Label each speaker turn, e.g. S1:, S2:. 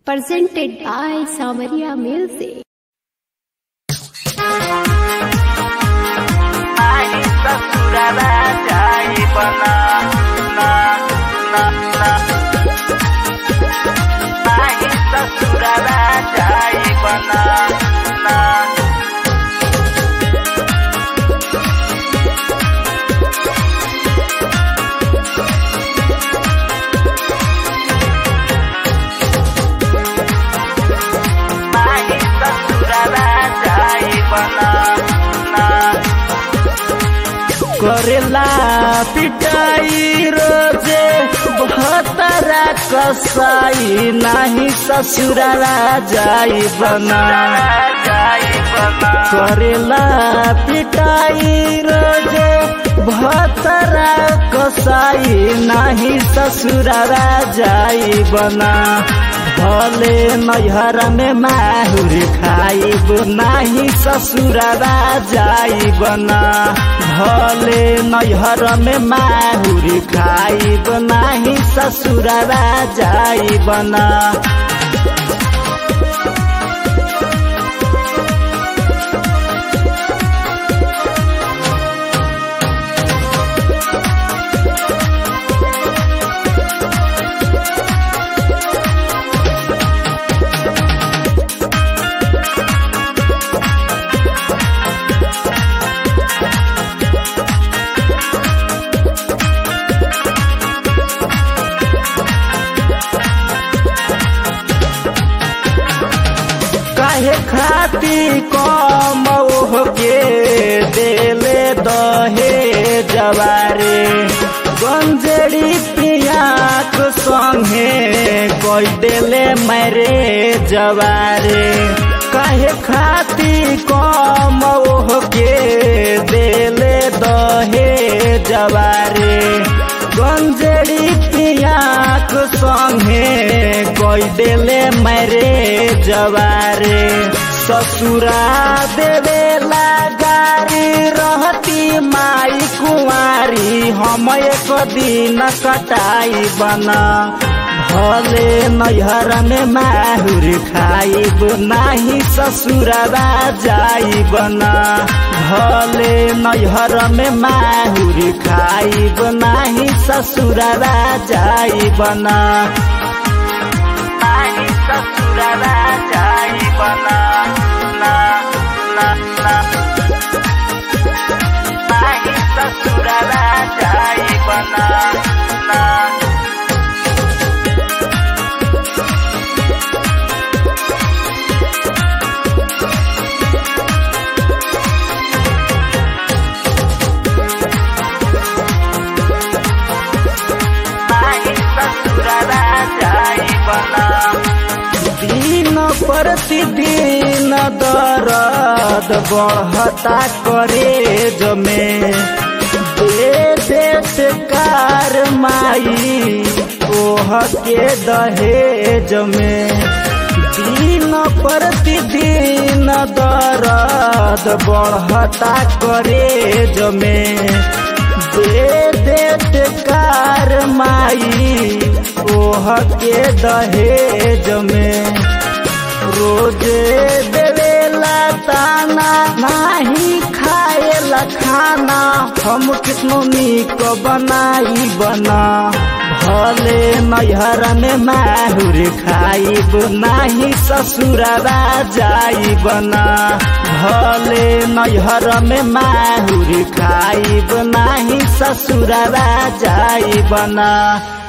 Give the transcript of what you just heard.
S1: presented by Samaria Music.
S2: आई ससुराला जाई बना ना ना ना आई ससुराला जाई बना ना आई ससुराला जाई बना ना
S3: करेला पिटाई रोजे बहतरा कसाई नाही ससुराला जाई बना
S2: जाई बना
S3: करेला पिटाई रोजे बहतरा कसाई नाही ससुराला जाई बना भले नैहर में माहुर खाइब नाही ससुराला जाई बना भले नैहर में माहुर खाइब नाही ससुराला जाई बना काहे खाती कम के देले दहे जवारे गंजेड़ी पियाक संगे कोई देले मरे जवारे काहे खाती कम के देले दहे जवारे गंजेड़ी पियाक संगे कोई देले मरे जवारे ससुरा देवेला गारी रहती माई कुंवारी हम एक दिन कटाई बना भले नैहर में माहुर खाइब नाही ससुरवा जाई बना भले नैहर में माहुर खाइब नाही ससुरवा जाई बना
S2: आई ससुराला जाई बना ना ना ना आई ससुराला जाई बना ना आई ससुराला जाई बना
S3: दिन प्रतिदिन दर्द बढ़ता करे जमे दे देत कार माई ओह के दहेज में दिन प्रतिदिन दर्द बढ़ता करे जमे दे देत कार माई ओह के दहेज में रोजे देवेला ताना नाही खाएला खाना हम कितनो नीक बनाई बना भले नैहर में माहुर खाइब नाही ससुराला जाई बना भले नैहर में माहुर खाइब नाही ससुराला जाई बना